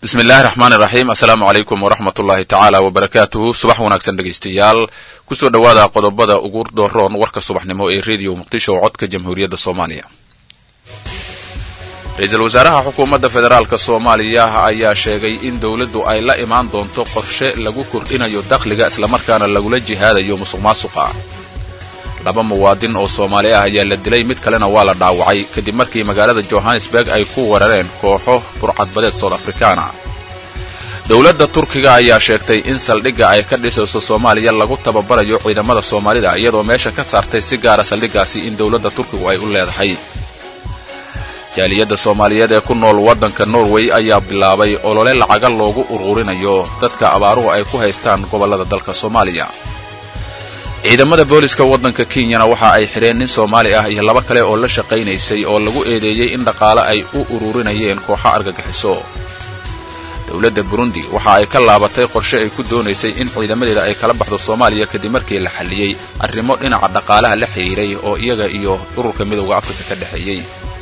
bismi illaahi raxmaan iraxiim assalaamu calaykum waraxmat ullaahi tacaala wabarakaatuhu subax wanaagsan dhegaystayaal kusoo dhowaada qodobada ugu dooroon warka subaxnimo ee rediyo muqdisho oo codka jamhuuriyadda soomaaliya ra-iisul wasaaraha xukuumadda federaalka soomaaliya ayaa sheegay in dowladdu ay la imaan doonto qorshe lagu kordhinayo dakhliga islamarkaana lagula jihaadayo musuq maasuqa laba muwaadin oo soomaali ah ayaa la dilay mid kalena waa la dhaawacay kadib markii magaalada johannesburg ay ku weerareen kooxo burcadbadeed soud afrikaana dowladda turkiga ayaa sheegtay in saldhigga ay ka dhisayso soomaaliya lagu tababarayo ciidamada soomaalida iyadoo meesha ka saartay si gaara saldhiggaasi in dowladda turkigu ay u leedahay jaaliyadda soomaaliyeed ee ku nool waddanka norway ayaa bilaabay olole lacaga loogu ururinayo dadka abaaruhu ay ku haystaan gobollada dalka soomaaliya ciidamada booliska waddanka kenyana waxa ay xidheen nin soomaali ah iyo laba kale oo la shaqaynaysay oo lagu eedeeyey in dhaqaale ay u ururinayeen kooxo argagixiso dowladda burundi waxa ay ka laabatay qorshe ay ku doonaysay in ciidamadeeda ay kala baxdo soomaaliya kadib markii la xalliyey arrimo dhinaca dhaqaalaha la xidhiiray oo iyaga iyo ururka midowda afrika ka dhexeeyey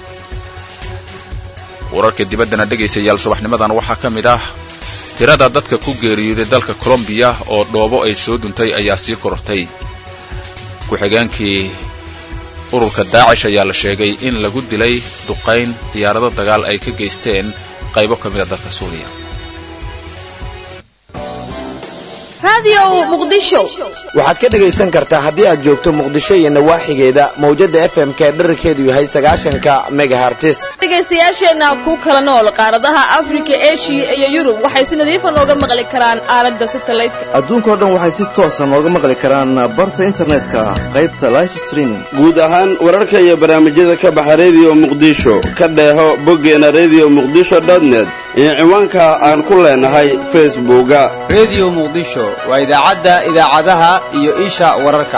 wararka dibaddana dhegaystayaal subaxnimadan waxaa ka mid ah tirada dadka ku geeriyooday dalka colombiya oo dhoobo ay soo duntay ayaa sii korortay ku-xigeenkii ururka daacish ayaa la sheegay in lagu dilay duqayn diyaarado dagaal ay ka geysteen qaybo ka mida dalka suuriya waxaad ka dhegaysan kartaa haddii aad joogto muqdisho iyo nawaaxigeeda mawjadda f m ka dherarkeedu yahay sagaashanka megahartis dhegaystayaasheenna ku kala nool qaaradaha afrika eshiya iyo yurub waxay si nadiifa nooga maqli karaan aalada satalaydka adduunkao dhan waxay si toosa nooga maqli karaan barta internetka qaybta life streaming guud ahaan wararka iyo barnaamijyada ka baxa rediyo muqdisho ka dheeho boggeena rediyo muqdisho dotnet iyo ciwaanka aan ku leenahay facebooka rediyo muqdisho waa idaacadda idaacadaha iyo isha wararka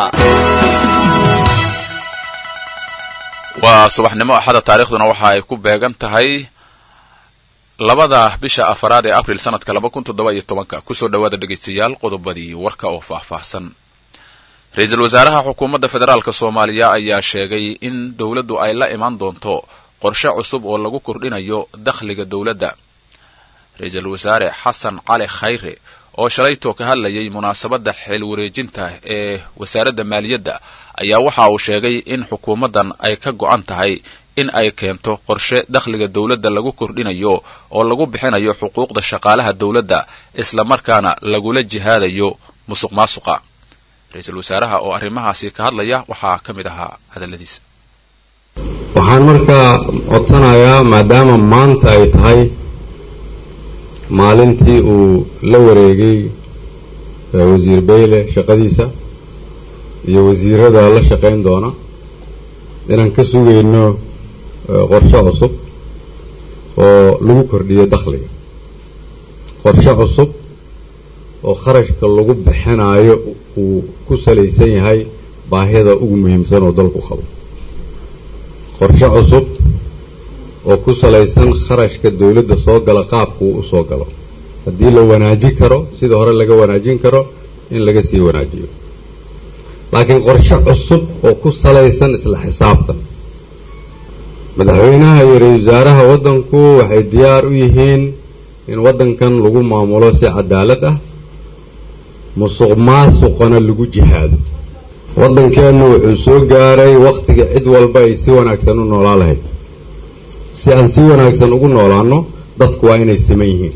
waa subaxnimo axada taarikhduna waxa ay ku beegan tahay labada bisha afaraad ee abril sanadka laba kun toddoba iyo tobanka kusoo dhowaada dhegaystayaal qodobadii warka oo faahfaahsan ra-iisul wasaaraha xukuumadda federaalk soomaaliya ayaa sheegay in dowladdu ay la imaan doonto qorshe cusub oo lagu kordhinayo dakhliga dowladda ra-iisul wasaare xasan cali khayre oo shalaytoo ka hadlayay munaasabadda xeel wareejinta ee wasaaradda maaliyadda ayaa waxa uu sheegay in xukuumaddan ay ka go'an tahay in ay keento qorshe dakhliga dowladda lagu kordhinayo oo lagu bixinayo xuquuqda shaqaalaha dowladda islamarkaana lagula jihaadayo musuq maasuqa ra-iisul wasaaraha oo arrimahaasi ka hadlaya waxaa ka mid ahaa hadalladiisa waxaan markaa codsanayaa maadaama maanta ay tahay maalintii uu la wareegay wasiir bayle shaqadiisa iyo wasiirada la shaqayn doona inaan ka sugayno qorshe cusub oo lagu kordhiyo dakhliga qorshe cusub oo kharashka lagu bixinayo uu ku salaysan yahay baahida ugu muhiimsan oo dalku qabo qorshe cusub oo ku salaysan kharashka dawladda soo gala qaabka uu u soo galo haddii la wanaajin karo sida hore laga wanaajin karo in laga sii wanaajiyo laakiin qorshe cusub oo ku salaysan isla xisaabtan madaxweynaha iyo ra-isul wasaaraha waddanku waxay diyaar u yihiin in waddankan lagu maamulo si cadaalad ah musuq maasuqana lagu jihaado waddankeennu wuxuu soo gaaray wakhtiga cid walba ay si wanaagsan u noolaa lahayd si aan si wanaagsan ugu noolaano dadku waa inay siman yihiin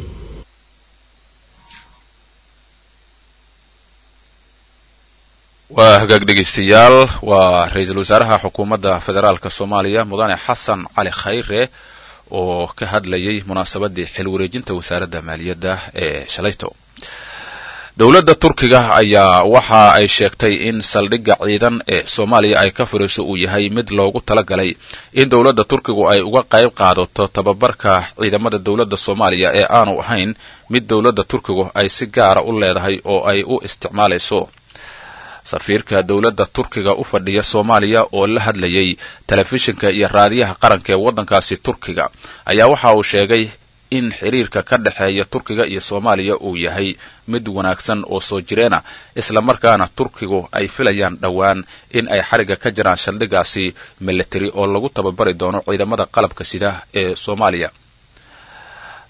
waa hagaag dhegaystayaal waa ra-iisul wasaaraha xukuumadda federaalk soomaaliya mudane xasan cali khayre oo ka hadlayay munaasabadii xil wareejinta wasaaradda maaliyadda ee shalayto dowladda turkiga ayaa waxa ay sheegtay in saldhigga ciidan ee soomaaliya ay ka furayso uu yahay mid loogu talagalay in dowladda turkigu ay uga qayb qaadato tababarka ciidamada dowladda soomaaliya ee aanu ahayn mid dowladda turkigu ay si gaara u leedahay oo ay u isticmaalayso safiirka dowladda turkiga u fadhiya soomaaliya oo la hadlayay telefishinka iyo raadiyaha qaranka ee waddankaasi turkiga ayaa waxa uu sheegay in xiriirka ka dhexeeya turkiga iyo soomaaliya uu yahay mid wanaagsan oo soo jireena islamarkaana turkigu ay filayaan dhowaan in ay xariga ka jiraan saldhigaasi military oo lagu tababari doono ciidamada qalabka sida ee soomaaliya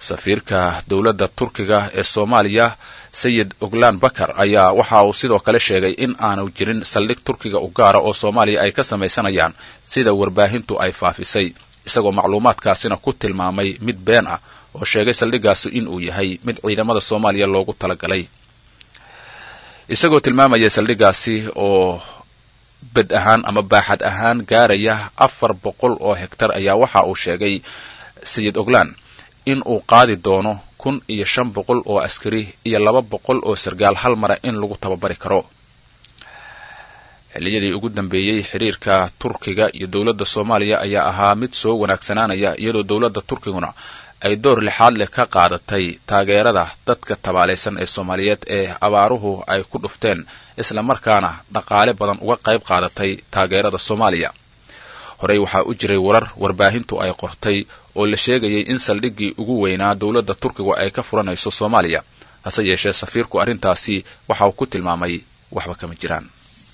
safiirka dowladda turkiga ee soomaaliya sayid oglaan bakar ayaa waxa uu sidoo kale sheegay in aanu jirin saldhig turkiga u gaara oo soomaaliya ay ka samaysanayaan sida warbaahintu ay faafisay isagoo macluumaadkaasina ku tilmaamay mid been ah oo sheegay saldhiggaasi in uu yahay mid ciidamada soomaaliya loogu talagalay isagoo tilmaamaya saldhiggaasi oo bed ahaan ama baaxad ahaan gaaraya afar boqol oo hektar ayaa waxa uu sheegay sayid oglaan in uu qaadi doono kun iyo shan boqol oo askari iyo laba boqol oo sargaal hal mara in lagu tababari karo xilliyadii ugu dambeeyey xiriirka turkiga iyo dowladda soomaaliya ayaa ahaa mid soo wanaagsanaanaya iyadoo dowladda turkiguna ay door lixaad leh ka qaadatay taageerada dadka tabaalaysan ee soomaaliyeed ee abaaruhu ay ku dhufteen isla markaana dhaqaale badan uga qayb qaadatay taageerada soomaaliya horey waxaa u jiray warar warbaahintu ay qortay oo la sheegayay in saldhiggii ugu weynaa dowladda turkigu ay ka furanayso soomaaliya hase yeeshee safiirku arrintaasi waxa uu ku tilmaamay waxba kama jiraan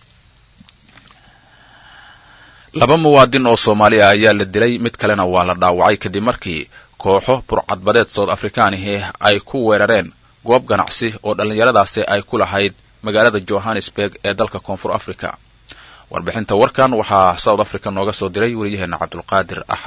laba muwaadin oo soomaali ah ayaa la dilay mid kalena waa la dhaawacay kadib markii kooxo burcadbadeed soud afrikaanihi ay ku weerareen goob ganacsi oo dhallinyaradaasi ay ku lahayd magaalada johannesburg ee dalka koonfur africa warbixinta warkan waxaa south africa nooga soo diray weriyaheena cabdulqaadir ah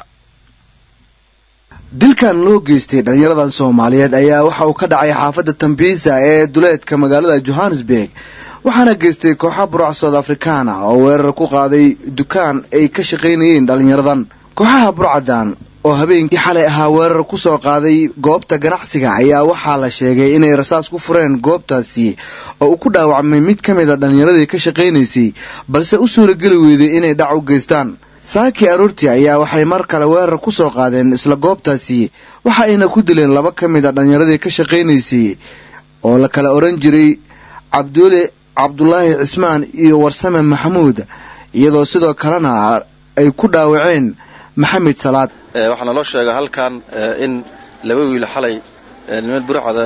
dilkan loo geystay dhallinyaradan soomaaliyeed ayaa waxa uu ka dhacay xaafadda tambiisa ee duleedka magaalada johannesburg waxaana geystay kooxa buruc soud afrikaana oo weerar ku qaaday dukaan ay ka shaqaynayeen dhallinyaradan kooxaha burcadan oo habeenkii xalay ahaa weerar ku soo qaaday goobta ganacsiga ayaa waxaa la sheegay inay rasaas ku fureen goobtaasi oo uu ku dhaawacmay mid ka mid a dhallinyaradii ka shaqaynaysay balse u suurageli weyday inay dhac u geystaan saakii aroortii ayaa waxay mar kale weerar ku soo qaadeen isla goobtaasi waxa ayna ku dileen laba ka mid a dhallinyaradii ka shaqaynaysay oo la kala odhan jiray cabduule cabdulaahi cismaan iyo warsame maxamuud iyadoo sidoo kalena ay ku dhaawaceen maxamed salaad waxaa naloo sheega halkan in laba wiil xalay niman burcada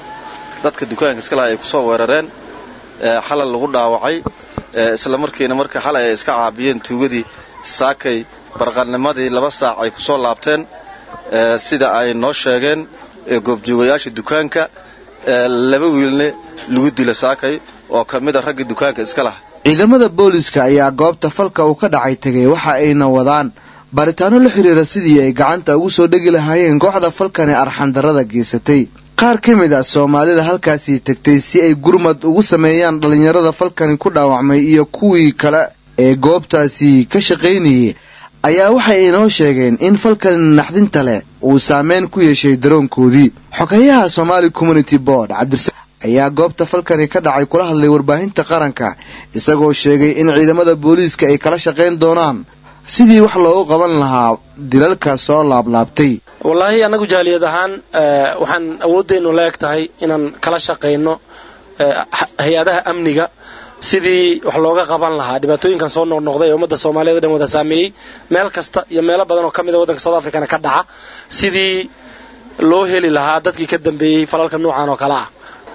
dadka dukaanka iska laha ay ku soo weerareen xalal lagu dhaawacay isla markiina marka xalay ay iska caabiyeen tuugadii saakay barqanimadii laba saac ay ku soo laabteen sida ay noo sheegeen goobjoogayaasha dukaanka laba wiilne lagu dila saakay oo ka mid a raggii dukaanka iska laha ciidamada booliska ayaa goobta falka uu ka dhacay tegay waxa ayna wadaan baaritaano la xiriira sidii ay gacanta ugu soo dhegi lahaayeen kooxda falkani arxandarrada geysatay qaar ka mid ah soomaalida halkaasii tegtay si ay gurmad ugu sameeyaan dhallinyarada falkani ku dhaawacmay iyo kuwii kale ee goobtaasi ka shaqaynayay ayaa waxay inoo sheegeen in falkani naxdinta leh uu saameyn ku yeeshay daroonkoodii xogeyaha somaali community board cabdisa ayaa goobta falkani ka dhacay kula hadlay warbaahinta qaranka isagoo sheegay in ciidamada booliiska ay kala shaqayn doonaan sidii wax loogu qaban lahaa dilalka soo laablaabtay wallaahi annagu jaaliyad ahaan waxaan awooddeenu la eg tahay inaan kala shaqayno hay-adaha amniga sidii wax looga qaban lahaa dhibaatooyinkan soo noqnoqday ee ummadda soomaaliyeed o dhan wada saameeyey meel kasta iyo meelo badan oo ka mid a waddanka south africana ka dhaca sidii loo heli lahaa dadkii ka dambeeyey falalka noocan oo kale ah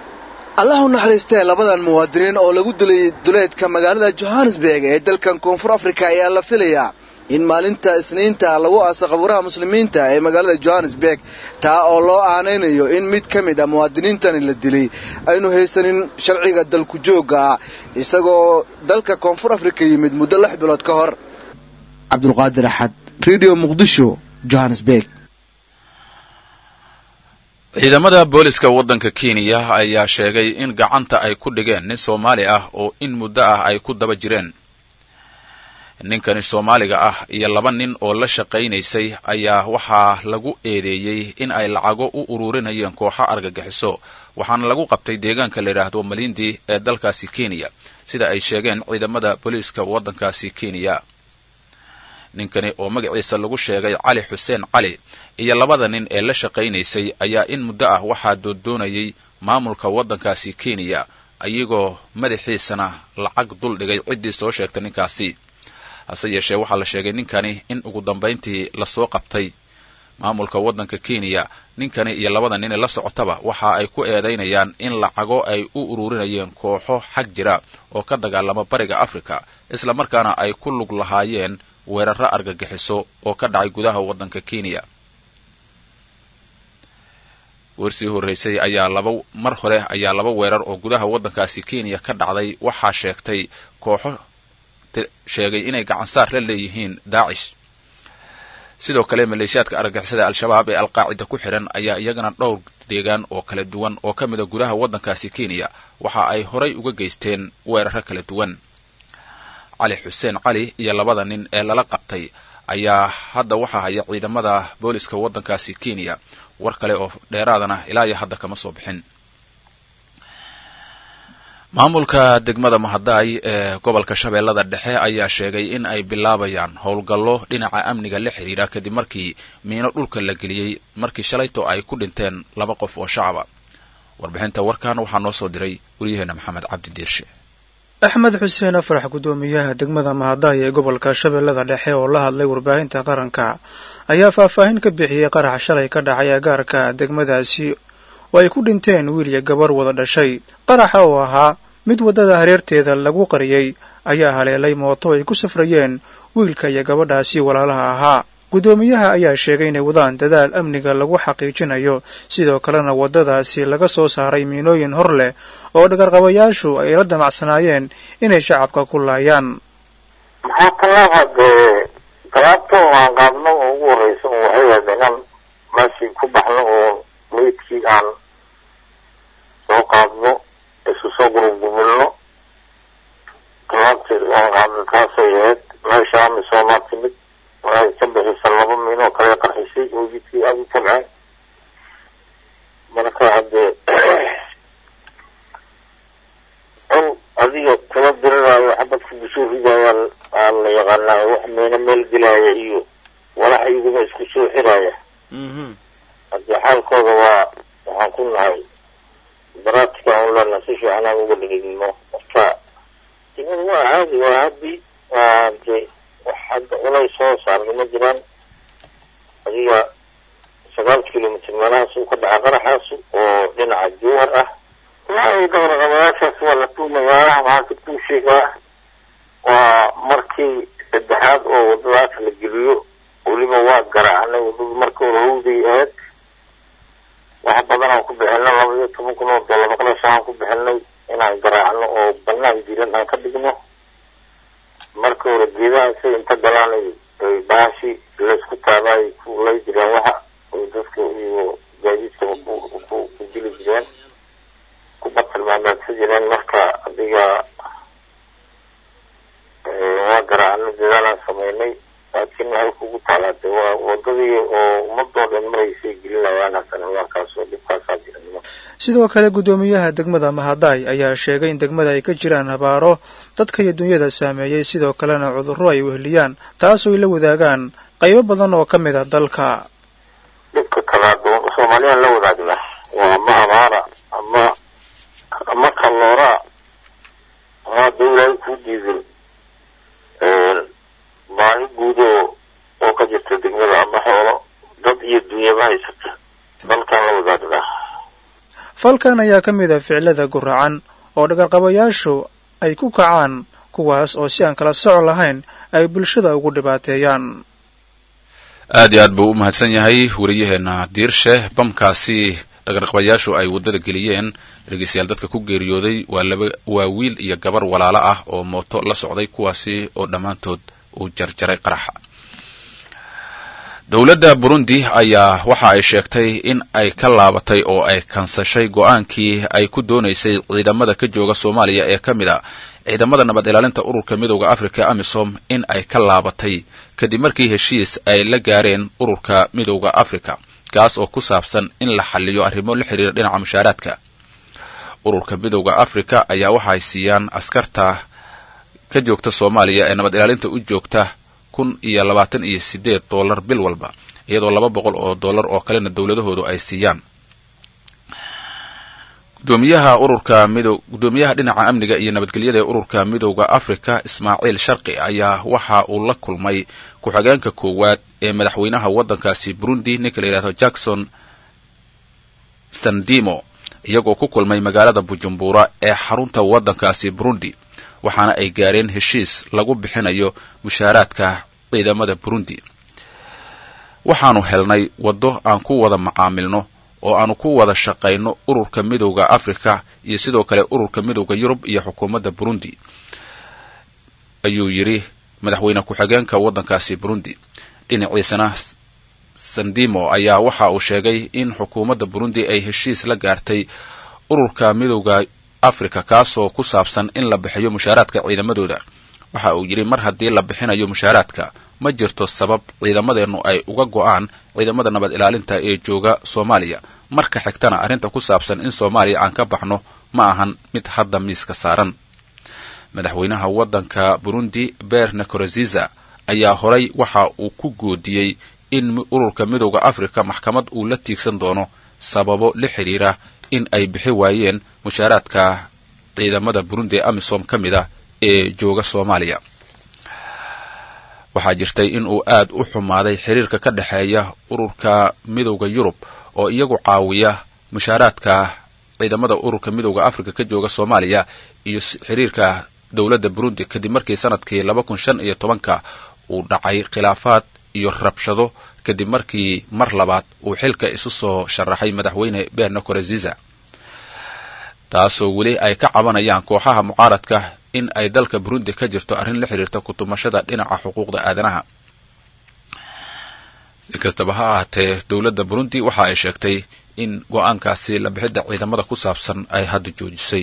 allah u naxariistee labadan muwaadiniin oo lagu dilay duleedka magaalada johannesburg ee dalkan koonfur africa ayaa la filayaa in maalinta isniinta lagu aaso qabuuraha muslimiinta ee magaalada johannesburg taa oo loo aanaynayo in mid ka mid a muwaadiniintani la dilay aynu haysanin sharciga dalku joogga ah isagoo dalka koonfur africa yimid muddo lix bilood ka hor cabdulqaadir axad radio muqdisho johannesburg ciidamada booliska waddanka kenya ayaa sheegay in gacanta ay ku dhigeen nin soomaali ah oo in muddo ah ay ku daba jireen ninkani soomaaliga ah iyo laba nin oo la shaqaynaysay ayaa waxaa lagu eedeeyey in ay lacago u ururinayeen kooxo argagixiso waxaana lagu qabtay deegaanka la yidhaahdo malindi ee dalkaasi kenya sida ay sheegeen ciidamada booliiska waddankaasi kenya ninkani oo magaciisa lagu sheegay cali xuseen cali iyo labada nin ee la shaqaynaysay ayaa in muddo ah waxaa doondoonayay maamulka waddankaasi kenya iyagoo madaxiisana lacag dul dhigay ciddii soo sheegtay ninkaasi hase yeeshee waxaa la sheegay ninkani in ugu dambayntii lasoo qabtay maamulka waddanka kenya ninkani iyo labada nin ee la socotaba waxa ay ku eedaynayaan in lacago ay u ururinayeen kooxo xag jira oo ka dagaalama bariga africa isla markaana ay ku lug lahaayeen weeraro argagixiso oo ka dhacay gudaha waddanka kenya goorsii horreysay ayaa laba mar hore ayaa laba weerar oo gudaha waddankaasi kenya ka dhacday waxaa sheegtay kooxo sheegay inay gacansaar la leeyihiin daacish sidoo kale maleeshiyaadka argagixisada al-shabaab ee alqaacida ku xidhan ayaa iyagana dhowr deegaan oo kala duwan oo ka mid a gudaha waddankaasi kenya waxa ay horay uga geysteen weeraro kala duwan cali xuseen cali iyo labada nin ee lala qabtay ayaa hadda waxaa haya ciidamada booliska waddankaasi kenya war kale oo dheeraadana ilaa iyo hadda kama soo bixin maamulka degmada mahadaay ee gobolka shabeellada dhexe ayaa sheegay in ay bilaabayaan howlgallo dhinaca amniga la xidhiidha kadib markii miino dhulka la geliyey markii shalayto ay ku dhinteen laba qof oo shacaba warbixinta warkan waxaa noo soo diray wariyaheena maxamed cabdi diirshe axmed xuseen afrax guddoomiyaha degmada mahadaay ee gobolka shabeellada dhexe oo la hadlay warbaahinta qaranka ayaa faahfaahin ka bixiyey qarax shalay ka dhacay agaarka degmadaasi oo ay ku dhinteen wiil iyo gabar wada dhashay qaraxa oo ahaa mid waddada hareerteeda lagu qariyey ayaa haleelay mooto ay ku safrayeen wiilka iyo gabadhaasi walaalaha ahaa guddoomiyaha ayaa sheegay inay wadaan dadaal amniga lagu xaqiijinayo sidoo kalena waddadaasi laga soo saaray miinooyin hor leh oo dhagarqabayaashu ay la damacsanaayeen inay shacabka ku laayaan maxaa talaaba dee talaabto aan qaadno oo ugu horreysa oo waxay ahayd inaan meeshii ku baxno oo meydkii aan soo qaadno isu soo gurugumilno talaabteed aan qaadno taasay ahayd meesha amisoomaa timid waxay ka bixisa laba miin oo kale qarxisay oo jidkii aada u tabceen marka haddee in adiga kula diriraayo xabadka kusoo ridaya aa la yaqaanaa wax miino meel gelaya iyo walax iyaguma isku soo xiraya haddii xaalkooda waa waxaan ku nahay baraatika aan ulana si fiican aan uga dhigidno marka dinadu waa caadi waa haddi waa de wax hadda culays soo saarna ma jiraan adiga sagaal kilomitr meelahaas uu ka dhaca qaraxaas oo dhinaca jowhar ah waa dhabarqabayaashaas waa la tuumayaa waxaa ka tuusheegaa waa markii saddexaad oo waddadaas la geliyo weliba waa garaacnay waddadu marka hore hawday ahayd wax badan aan ku bixinay laba iyo toban kun oo dollar qalash aan ku bixinay inaan garaacno oo banaan jiran aan ka dhigno marka hore geedaha say inta galaan ay baashi laysku taaba ay ku lay jireen waxa ay dadka iyo gaadiidka ku dili jireen ku batilmaamaadsan jireen marka adiga waa garaacno dadaalaan samaynay laakiin waxay kugu taalaade waa wadadii oo ummadoo dhan maraysay gelinayaan haddana markaas oo dhibkaasaa jira sidoo kale guddoomiyaha degmada mahadaay ayaa sheegay in degmada ay ka jiraan habaaro dadka iyo dunyada saameeyey sidoo kalena cudurro ay weheliyaan taasoo ay la wadaagaan qaybo badan oo ka mid a dalka dhibka kalaado soomaaliyaan la wadaagna waa ama abaara ama ama kalooraa ama dawlaa ku diidan baahi guud oo oo ka jirta degmada ama xoolo dad iyo dunyaba haysata dalkaan la wadaagna falkan ayaa ka mid a ficilada guracan oo dhagarqabayaashu ay ku kacaan kuwaas oo si aan kala soco lahayn ay bulshada ugu dhibaateeyaan aad iyo aad buu u mahadsan yahay wariyaheena diirshe bamkaasi dhagarqabayaashu ay waddada geliyeen dhegeystayaal dadka ku geeriyooday waa laba waa wiil iyo gabar walaalo ah oo mooto la socday kuwaasi oo dhammaantood uu jarjaray qaraxa dowladda burundi ayaa waxa ay sheegtay in ay ka laabatay oo ay kansashay go-aankii ay ku doonaysay ciidamada ka jooga soomaaliya ee ka mid a ciidamada nabad ilaalinta ururka midooda africa amisom in ay ka laabatay kadib markii heshiis ay la gaareen ururka midooda africa kaas oo ku saabsan in la xaliyo arrimo la xiriira dhinaca mushaaraadka ururka midooda africa ayaa waxa ay siiyaan askarta ka joogta soomaaliya ee nabad ilaalinta u joogta kun iyo labaatan iyo sideed dollar bil walba iyadoo laba boqol oo dollar oo kalena dowladahoodu ay siiyaan gudoomiyaha ururka mido guddoomiyaha dhinaca amniga iyo nabadgelyada ee ururka midooda africa ismaaciil sharqi ayaa waxa uu la kulmay ku-xigeenka koowaad ee madaxweynaha waddankaasi burundi ninka la yidhahdo jackson sandimo iyagoo ku kulmay magaalada bujumbura ee xarunta waddankaasi burundi waxaana ay gaareen heshiis lagu bixinayo mushaaraadka ciidamada burundi waxaanu helnay waddo aan ku wada macaamilno oo aanu ku wada shaqayno ururka midowda africa iyo sidoo kale ururka midowda yurub iyo xukuumadda burundi ayuu yidhi madaxweyne ku-xigeenka waddankaasi burundi dhinaciisana sandimo ayaa waxa uu sheegay in xukuumadda burundi ay heshiis la gaartay ururka midowda africa kaasoo ku saabsan in la bixiyo mushaaraadka ciidamadooda waxa uu yidhi mar haddii la bixinayo mushaaraadka ma jirto sabab ciidamadeennu ay uga go'aan ciidamada nabad ilaalinta ee jooga soomaaliya marka xigtana arrinta ku saabsan in soomaaliya aan ka baxno ma ahan mid hadda miiska saaran madaxweynaha waddanka burundi ber nacoroziza ayaa horay waxa uu ku goodiyey in ururka midowda africa maxkamad uu la tiigsan doono sababo la xidhiira in ay bixi waayeen mushaaraadka ciidamada burundi ee amisom ka mid ah ee jooga soomaaliya waxaa jirtay in uu aad u xumaaday xiriirka ka dhexeeya ururka midowda yurub oo iyagu caawiya mushaaraadka ciidamada ururka midowda africa ka jooga soomaaliya iyo xiriirka dowladda burundi kadib markii sanadkii laba kun shan iyo tobanka uu dhacay khilaafaad iyo rabshado kadib markii mar labaad uu xilka isu soo sharaxay madaxweyne berna koreziza taasoo weli ay ka cabanayaan kooxaha mucaaradka in ay dalka burundi ka jirto arrin la xidhiirta kutumashada dhinaca xuquuqda aadanaha si kastaba ha ahaatee dowladda burundi waxa ay sheegtay in go-aankaasi la bixidda ciidamada ku saabsan ay hadda joojisay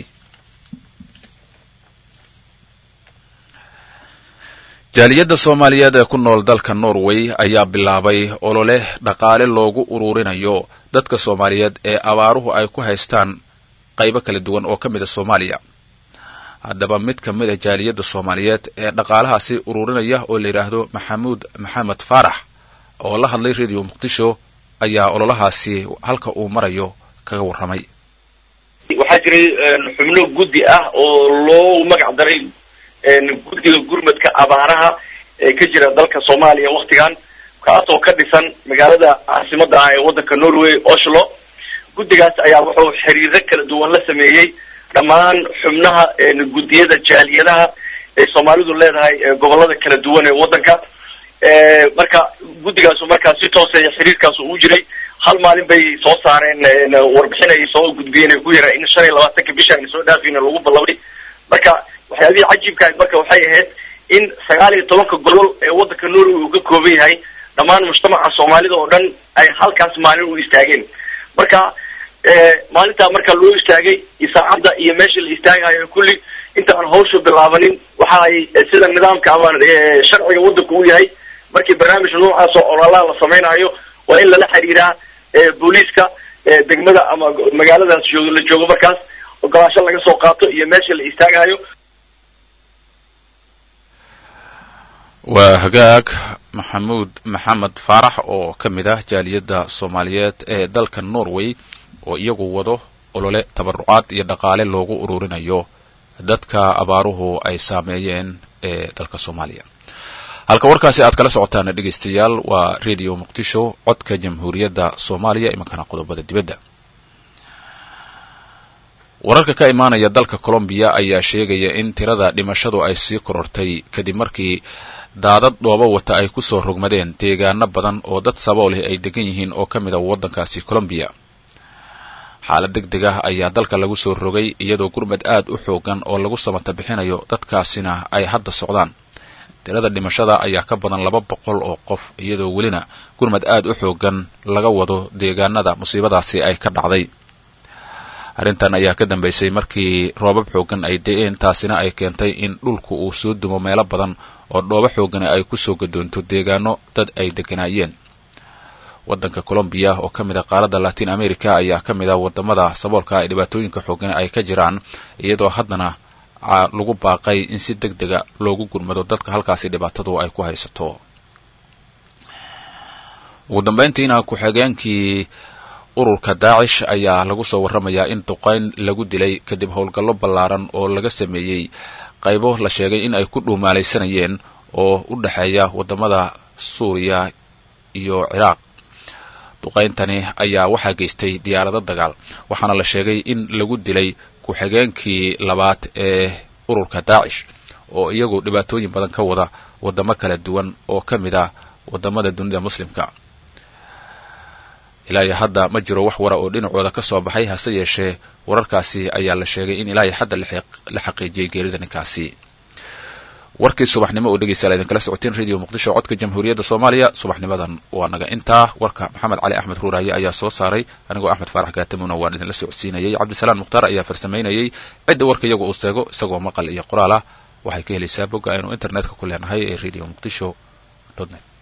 jaaliyadda soomaaliyeed ee ku nool dalka norway ayaa bilaabay olole dhaqaale loogu ururinayo dadka soomaaliyeed ee abaaruhu ay ku haystaan qaybo kala duwan oo ka mid a soomaaliya haddaba mid ka mid a jaaliyadda soomaaliyeed ee dhaqaalahaasi ururinaya oo la yidhaahdo maxamuud maxamed faarax oo la hadlay radio muqdisho ayaa ololahaasi halka uu marayo kaga warramay waxaa jiray xubno guddi ah oo loo magac daray guddiga gurmadka abaaraha ee ka jira dalka soomaaliya waktigan kaasoo ka dhisan magaalada caasimada ah ee waddanka norway oslo guddigaas ayaa wuxuu xiriiro kala duwan la sameeyey dhammaan xubnaha guddiyada jaaliyadaha ee soomaalidu leedahay gobolada kala duwan ee waddanka marka guddigaasu markaa si tooseeya xiriirkaas uu jiray hal maalin bay soo saareen warbixin ay soo gudbiyeen ay ku yara in shan iyo labaatanka bishaan soo dhaafayna lagu ballabay marka waxyaabihii cajiibka marka waxay ahayd in sagaal iyo tobanka gobol ee waddanka norway uu ka kooban yahay dhammaan mujtamaca soomaalida oo dhan ay halkaas maalin u istaageen marka maalintaa marka loo istaagay iyo saacadda iyo meesha la istaagayo kulli inta aan hawsha bilaabanin waxa ay sida nidaamka ama sharciga waddanka u yahay markii barnaamij noocaas oo ololaha la samaynayo waa in lala xiriiraa booliiska degmada ama magaaladaas joogo la joogo markaas ogolaasho laga soo qaato iyo meesha la istaagayo waa hagaag maxamuud maxamed faarax oo ka mid ah jaaliyadda soomaaliyeed ee dalka norway oo iyagu wado olole tabarucaad iyo dhaqaale loogu ururinayo dadka abaaruhu ay saameeyeen ee dalka soomaaliya halka warkaasi aad kala socotaan dhegaystayaal waa radio muqdisho codka jamhuuriyadda soomaaliya imankana qodobada dibadda wararka ka imaanaya dalka colombiya ayaa sheegaya in tirada dhimashadu ay sii korortay kadib markii daadad dhoobo wata ay kusoo rogmadeen deegaano badan oo dad saboolih ay degan yihiin oo ka mid a waddankaasi colombiya xaalad deg deg ah ayaa dalka lagu soo rogay iyadoo gurmad aad u xoogan oo lagu samata bixinayo dadkaasina ay hadda socdaan tirada dhimashada ayaa ka badan laba boqol oo qof iyadoo welina gurmad aad u xoogan laga wado deegaanada musiibadaasi ay ka dhacday arrintan ayaa ka dambaysay markii roobab xoogan ay da-een taasina ay keentay in dhulku uu soo dumo meelo badan oo dhoobo xoogani ay kusoo gadoonto deegaano dad ay degganaayeen waddanka colombiya oo ka mid a qaaradda latin america ayaa ka mid ah wadamada saboolka ay dhibaatooyinka xoogani ay ka jiraan iyadoo haddana lagu baaqay in si deg dega loogu gurmado dadka halkaasi dhibaatadu ay ku haysato ugu dambayntiina ku-xigeenkii ururka daacish ayaa lagu soo warramayaa in duqayn lagu dilay kadib howlgallo ballaaran oo laga sameeyey qaybo la sheegay in ay ku dhuumaalaysanayeen oo u dhexeeya waddamada suuriya iyo ciraaq duqayntani ayaa waxaa geystay diyaarado dagaal waxaana la sheegay in lagu dilay ku-xigeenkii labaad ee ururka daacish oo iyagu dhibaatooyin badan ka wada waddamo kala duwan oo ka mid ah waddamada dunida muslimka ilaa iyo hadda ma jiro wax wara oo dhinacooda ka soo baxay hase yeeshee wararkaasi ayaa la sheegay in ilaa iyo hadda la xaqiijiyey geerida ninkaasi warkii subaxnimo oo dhegeystayaal idinkala socoteen radio muqdisho codka jamhuuriyadda soomaaliya subaxnimadan waa naga intaa warka maxamed cali axmed ruuraaye ayaa soo saaray anigoo axmed faarax gaatamuna waan idinla socodsiinayay cabdisalaan mukhtaar ayaa farsamaynayay cidda warka iyagu uu seego isagoo maqal iyo qoraal ah waxay ka helaysaa bogga aynu internetka ku leenahay ee radio muqdisho net